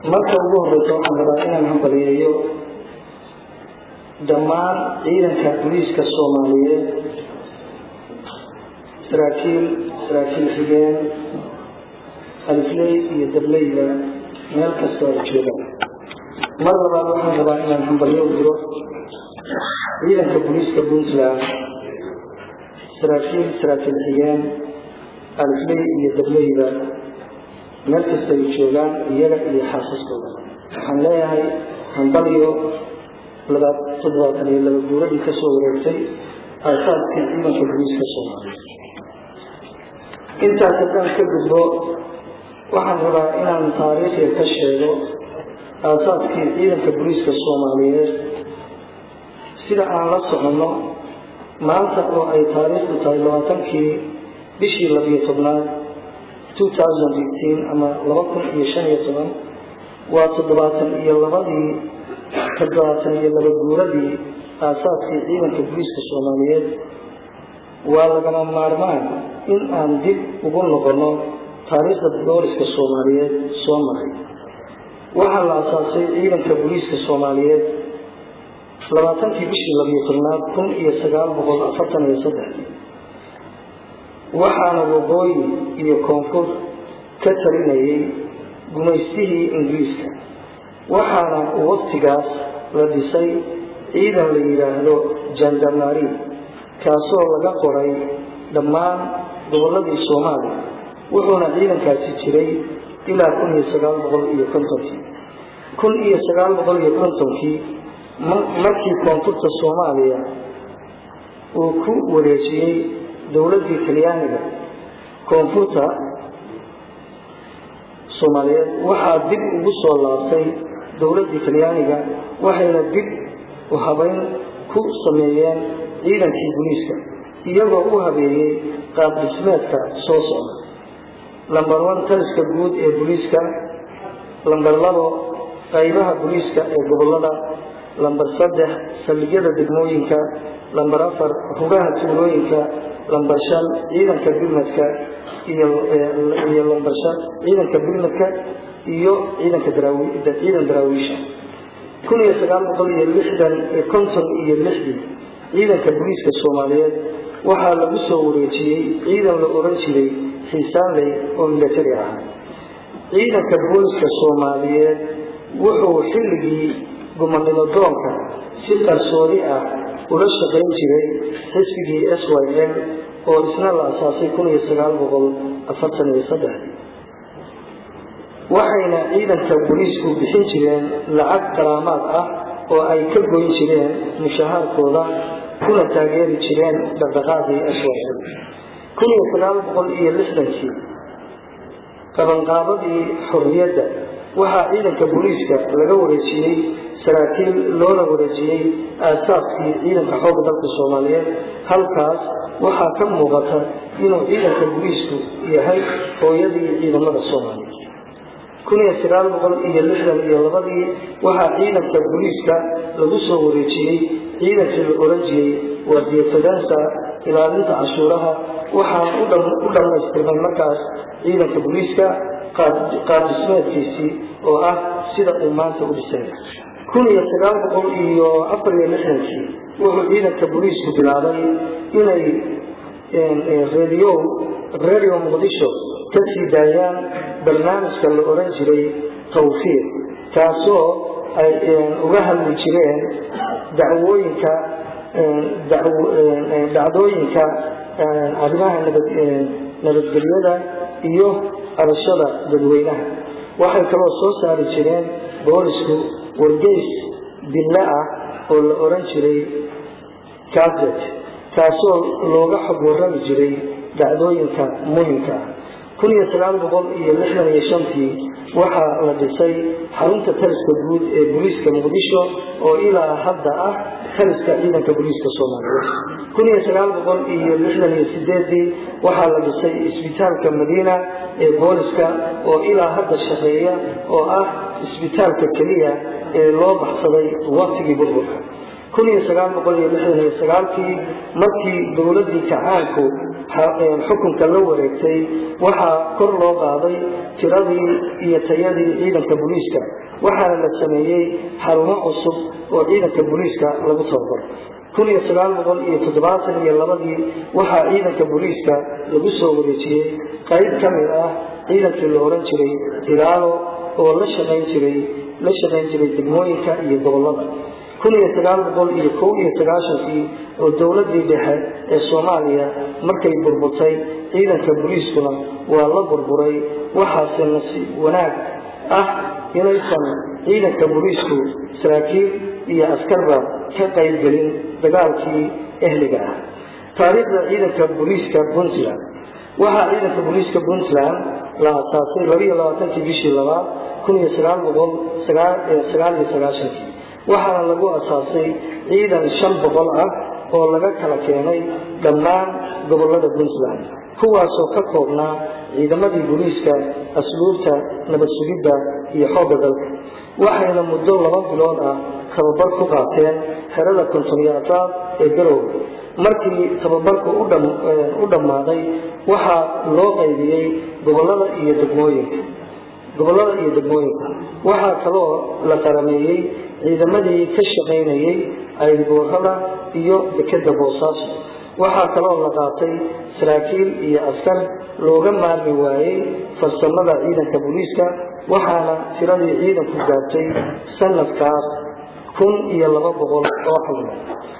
marka ugu horeysa waxaan rabaa inaan hambaliyeeyo dhammaan ciidanka booliiska soomaaliyeed saraakiil saraakiil xigeen alifley iyo dableyda meel kastoo ay joogaan mar labaad waxaan rabaa inaan hambalyo u diro ciidanka booliiska puntland saraakiil saraakiil xigeen alifley iyo dableyda meel kasta ay joogaan iyaga iyo xaasaskooda waxaan leeyahay hambalyo toddobaatan iyo laba guuradii kasoo wareegtay aasaaskii ciidanka booliiska soomaaliyeed intaas haddaan ka gudbo waxaan rabaa inaan taariikhya ka sheego aasaaskii ciidanka booliiska soomaaliyeed sida aan la soconno maanta oo ay taariikhdu tahay labaatankii bishii labiyo tobnaad ama laba kun iyo shan iyo toban waa toddobaatan iyo labadii toddobaatan iyo laba guuradii aasaaskii ciidanka booliiska soomaaliyeed waa lagama maarmaan in aan dib ugu noqono taariikhda booliska soomaaliyeed soo maray waxaa la aasaasay ciidanka booliiska soomaaliyeed labaatankii bishii labiyo tobnaad kun iyo sagaal boqol afartan iyo saddexdii waxaana waqooyi iyo koonfur ka talinayay gumaystihii ingiriiska waxaana waqtigaas la dhisay ciidan la yidhaahdo jandarmari kaasoo laga qoray dhammaan gobolladii soomaaliya wuxuuna ciidankaasi jiray ilaa kun iyo sagaal boqol iyo kontonkii kun iyo sagaal boqol iyo kontonkii markii koonfurta soomaaliya uu ku wareejiyey dowladdii talyaaniga koonfurta soomaaliyeed waxaa dib ugu soo laabtay dowladdii talyaaniga waxayna dib u habayn ku sameeyeen ciidankii booliiska iyagoo u habeeyey qaab dhismeedka soo socda lambar one taliska guud ee booliiska lambar labo qaybaha booliiska ee gobolada lambar saddex saldhigyada degmooyinka lambar afar rugaha tuulooyinka lambar shan ciidanka bilmadka iyo lambar shan ciidanka bilmadka iyo ciidanka ciidan daraawiisha kun iyo sagaal boqol iyo lixdan konton iyo lixdii ciidanka booliiska soomaaliyeed waxaa lagu soo wareejiyey ciidan la oran jiray xiisaanley oo milatari ahaa ciidanka booliiska soomaaliyeed wuxuu xilligii gumanimo doonka si qarsoodi ah ula shaqayn jiray xisbigii s y l oo isna la asaasay kun iyo sagaal boqol afartan iyo saddexdii waxayna ciidanka booliisku bixin jireen lacag qaraamaad ah oo ay ka goyn jireen mushahaarkooda kuna taageeri jireen dhaqdhaqaaqii s y l kun iyo sagaal boqol iyo lixdankii qabanqaabadii xorriyadda waxaa ciidanka booliiska laga wareejiyey saraakiil loona wareejiyey aasaaskii ciidanka xoogga dalka soomaaliyeed halkaas waxaa ka muuqata inuu ciidanka booliisku yahay hooyadii ciidamada soomaaliyeed kun iyo sagaal boqol iyo lixdan iyo labadii waxaa ciidanka booliiska lagu soo wareejiyey ciidankii la oran jiray waadiyatadansa ilaalinta cashuuraha waxaana u dhammaystirmay markaas ciidanka booliiska qaabdhismeedkiisii oo ah sida uu maanta u dhisay kun iyo sagaal boqol iyo afar iyo lixdankii wuxuu ciidanka booliisku bilaabay inay rediyo radio muqdisho ka sii daayaan barnaamijka la oran jiray tawfiiq kaasoo ay uga hadli jireen dacwooyinka dhacdooyinka arrimaha nabadgelyada iyo arashada dadweynaha waxay kaloo soo saari jireen boolisku wargeys bille ah oo la oran jiray kaset kaasoo looga xog warrami jiray dhacdooyinka muhimka ah kun iyo sagaal boqol iyo lixdan iyo shantii waxaa la dhisay xarunta taliska guud ee booliiska muqdisho oo ilaa hadda ah taliska ciidanka booliiska soomaaliyeed kun iyo sagaal boqol iyo lixdan iyo sideedii waxaa la dhisay isbitaalka madiina ee booliska oo ilaa hadda shaqeeya oo ah isbitaalka keliya ee loo baxsaday waqtigii burburka kun iyo sagaal boqol iyo lixdan iyo sagaalkii markii dowladdii kacaanku xukunka la wareegtay waxaa kor loo qaaday tiradii iyo tayadii ciidanka booliiska waxaana la sameeyey xarumo cusub oo ciidanka booliiska lagu tababaro kun iyo sagaal boqol iyo toddobaatan iyo labadii waxaa ciidanka booliiska lagu soo wareejiyey qayb ka mid ah ciidankii la ohan jiray ilaalo oo la shaqayn jiray la shaqayn jiray degmooyinka iyo gobollada kun iyo sagaal boqol iyo kow iyo sagaashankii oo dowladdii dhexe ee soomaaliya markay burburtay ciidanka booliiskuna waa la burburay waxaase nasiib wanaag ah inaysan ciidanka booliisku saraakiil iyo askarba ka qaybgelin dagaalkii ehliga ah taariikhda ciidanka booliiska puntland waxaa ciidanka booliiska puntland la asaasay labaiyo labaatankii bishii labaad kun iyo sagaal boqol sagaal iyo sagaashankii waxaana lagu asaasay ciidan shan boqol ah oo laga kala keenay dhammaan gobollada puntland kuwaasoo ka koobnaa ciidamadii booliiska asluubta nabad sugidda iyo xoogga dalka waxayna muddo laba bilood ah tababar ku qaateen xerada kontonyaataad ee garowga markii tababarku u dhammaaday waxaa loo qaybiyey gobollada iyo degmooyinka gobollada iyo degmooyinka waxaa kaloo la qarameeyey ciidamadii ka shaqaynayey aygoorada iyo dekeda boosaaso waxaa kaloo la qaatay saraakiil iyo askar looga maarmi waayey farsamada ciidanka booliiska waxaana tiradii ciidanku gaartay sanadkaas kun iyo laba boqol oo xubno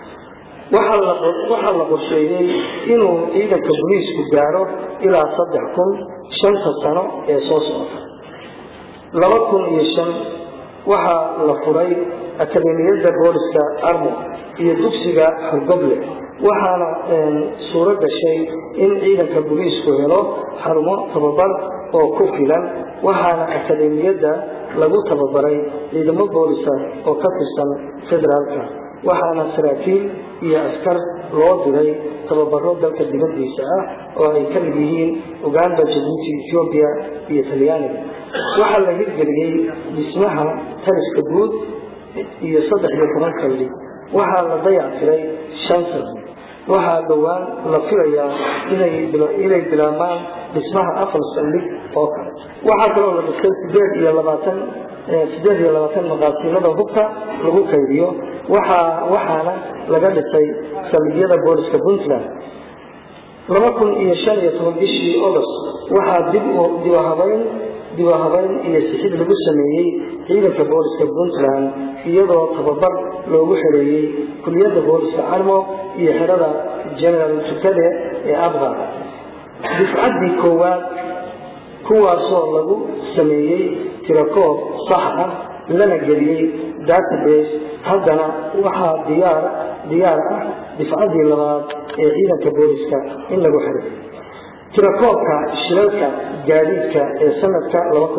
waxaa la qorsheeyey inuu ciidanka booliisku gaaro ilaa saddex kun shanta sano ee soo socota laba kun iyo shan waxaa la furay akademiyadda booliska armo iyo dugsiga xurgoble waxaana suuro gashay in ciidanka booliisku helo xarumo tababar oo ku filan waxaana akademiyadda lagu tababaray ciidamo boolisa oo ka tirsan federaalka waxaana saraakiil iyo askar loo diray tababaro dalka dibadiisa ah oo ay ka mid yihiin uganda jabuuti ethoobiya iyo talyaaniga waxaa la hirgeliyey dhismaha taliska guud iyo saddex iyo toban kalli waxaa la dayactiray shan sano waxaa dhowaan la filayaa inay bilaabmaan dhismaha afar saldhig oo kale waxaa kaloo la dhisay sideed iyo labaatan sideed iyo labaatan maqaasiimada hubka lagu kaydiyo waxaa waxaana laga dhisay saldhigyada booliska puntland laba kun iyo shan iyo toban bishii august waxaa dib dibahabeyn dibahabeyn iyo sixid lagu sameeyey ciidanka booliska puntland iyadoo tababar loogu xereeyey kuliyadda booliska carmo iyo xerada general tukade ee abqar difcaddii koowaad kuwaasoo lagu sameeyey tirakoob sax ah lana geliyey database haddana waxaa diyaar diyaar ah difcaddii labaad ee ciidanka booliska in lagu xiray tirakoobka shilalka gaadiidka ee sanadka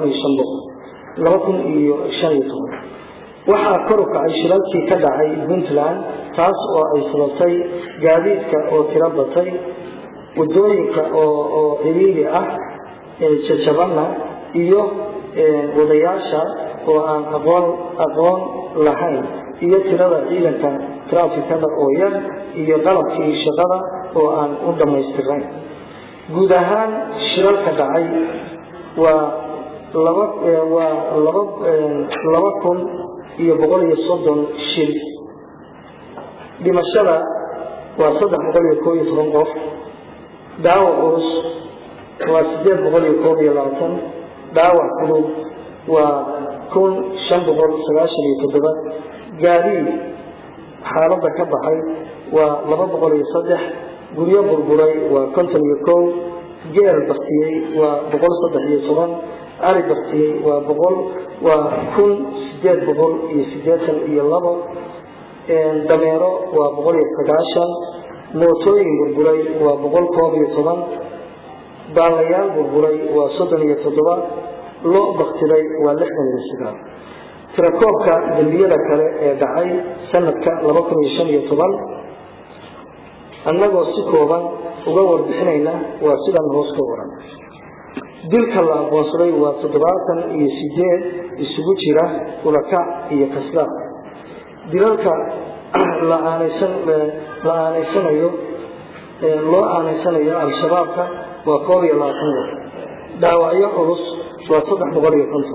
waxaa kor u kacay shilalkii ka dhacay puntland taas oo ay sababtay gaadiidka oo tiro batay wadooyinka oo ciriiri ah jajabana iyo wadayaasha oo aan aqoon aqoon lahayn iyo tirada ciidanka trafikada oo yar iyo qalabkii shaqada oo aan u dhammaystirayn guud ahaan shilalka dhacay waa laba waa laba laba kun iyo boqol iyo soddon shil dhimashada waa saddex boqol iyo koob iyo toban qof dhaawac culus waa sideed boqol iyo koob iyo labaatan dhaawac fudud waa kun shan boqol sagaashan iyo toddoba gaadiid xaaladda ka baxay waa laba boqol iyo saddex guryo burburay waa konton iyo kow geel baktiyey waa boqol saddex iyo toban ari baktiyey waa boqol waa kun sideed boqol iyo sideetan iyo labo dameero waa boqol iyo sagaashan mootooyin burburay waa boqol koob iyo toban baalayaal burburay waa soddon iyo toddoba lo baktiday waa lixdan iyo sagaal tirakoobka dembiyada kale ee dhacay sanadka laba kun iyo shan iyo toban annagoo si kooban uga warbixinayna waa sidan hoos ka waran dilka la aqoonsaday waa toddobaatan iyo sideed isugu jira ulakac iyo kaslaaq dilalka la aaneysanayo loo aaneysanayo al-shabaabka waa koob iyo labaatan qof dhaawacyo culus waa saddex boqol iyo konton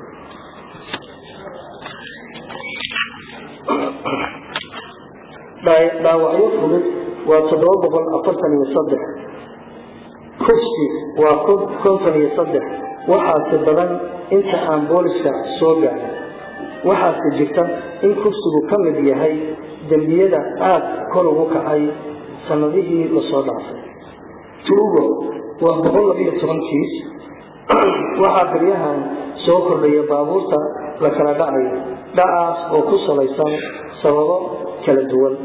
dhaawacyo fudud waa toddoba boqol afartan iyo saddex kufsi waa konton iyo saddex waxaase badan inta aan booliska soo gaarin waxaase jirta in kufsigu ka mid yahay dembiyada aada kor ugu kacay sanadihii lasoo dhaafay tuugo waa boqol labiyo toban kiis waxaa baryahan soo kordhaya baabuurta la kala dhacayo dhacaas oo ku salaysan sababo kala duwan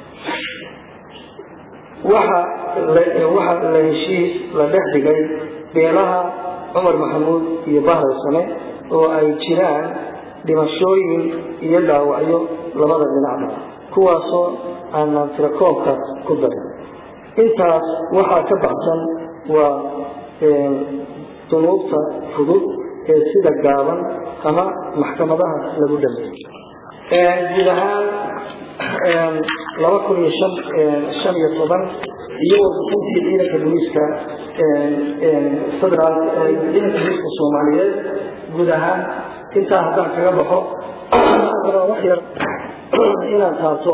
waxa la heshiis la dhex dhigay beelaha cumar maxamuud iyo bahra sane oo ay jiraan dhimashooyin iyo dhaawacyo labada dhinacba kuwaasoo aanaan tirakoobka ku darin intaas waxaa ka baxsan waa dunuubta fudud ee sida gaaban ama maxkamadaha lagu dhameeyey guud ahaan laba kun iyo shan shan iyo toban iyo warbixintii ciidanka booliiska federaal ciidanka booliiska soomaaliyeed guud ahaan intaa haddaan kaga baxo wax yar inaan taabto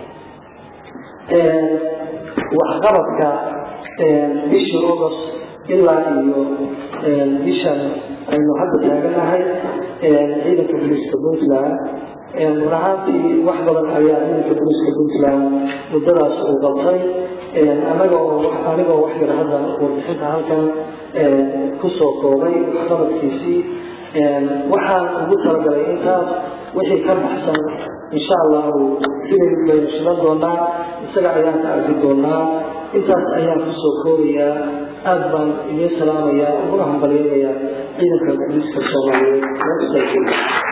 waxqabadka bishii august ilaa iyo bishan aynu hadda taaganahay ciidanka booliiska puntland run ahaantii wax badan ayaa ciidanka booliiska puntland muddadaas uu qabtay anaga oo anigoo wax yar hadda warbixinta halkan kusoo koobay waxqabadkiisii waxaan ugu talagalay intaas wixii ka baxsan insha allahu filim baynu shilan doonaa isaga ayaan ka arki doonaa intaas ayaan kusoo koobayaa aada baan idiin salaamayaa uguna hambalyanayaa ciidanka booliiska soomaaliyeed